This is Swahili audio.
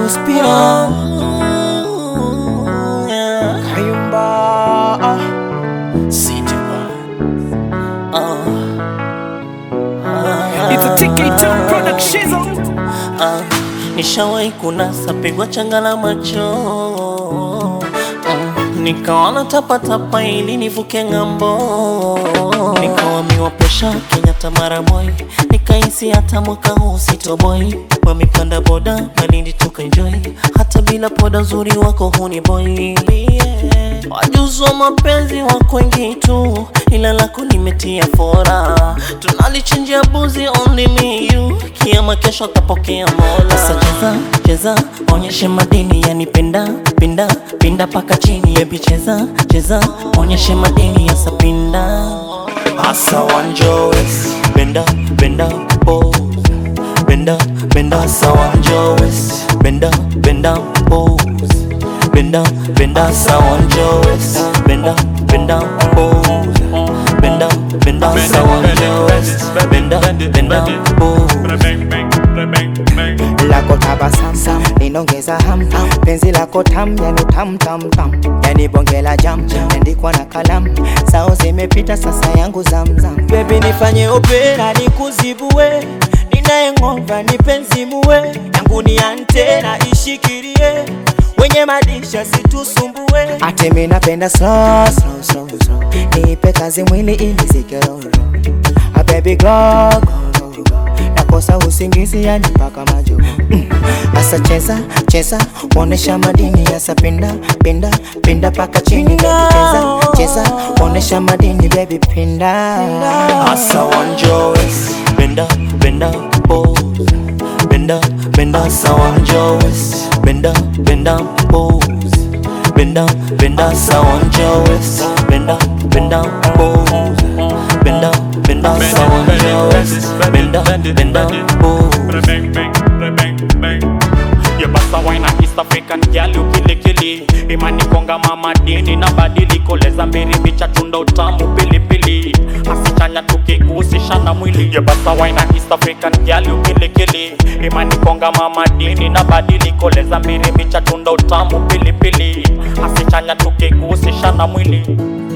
Suspiro Kayumba It's a TK2 production. Ah, nishawahi kunasa pigwa changa la macho mm, nikaona tapatapa ili nivuke ng'ambo, nikawamiwa presha Kenyatta mara moi, nikahisi hata mwaka huu sitoboi, wamepanda boda Malindi tukaenjoy, hata bila poda uzuri wako huni boy yeah. Wajuzi wa mapenzi wako wengi tu, ila lako limetia fora, tunalichinjia buzi only me you, kiama kesho atapokea Mola. Sasa cheza cheza, onyeshe madini yani penda pinda pinda paka chini, baby cheza cheza, onyeshe madini yasa pinda asa wanjowes benda benda pose benda benda asa wanjowes benda benda pose benda benda asa wanjowes benda benda pose benda benda asa wanjowes benda benda pose lako tabasamu linongeza ham penzi lako tam yani tam tam tam yani bonge la jam andikwa na kalamu sao zimepita sasa yangu zamzam bebi nifanye opera nikuzibue ninayeng'ova nipenzimue yangu ni antena ishikirie wenye madisha situsumbue ate mi napenda slow, slow, slow, slow. nipe kazi mwili ili zikiroro A baby go, go, go, go. nakosa usingizi yani mpaka majo mm. Asa cheza cheza onesha madini yasa pinda pinda pinda paka chini baby cheza cheza onesha madini baby pinda asa wanjowes benda benda pose benda benda asa wanjowes benda benda pose benda benda asa wanjowes benda benda pose benda benda asa wanjowes benda benda pose yebasa waina east african gyali ukilikili imani konga mama dini na badiliko leza mbiri micha tunda utamu pilipili asichanya tukigusisha na mwili yebasa waina east african gyali ukilikili imani konga mama dini na badiliko leza mbiri micha tunda utamu pilipili asichanya tukigusisha na mwili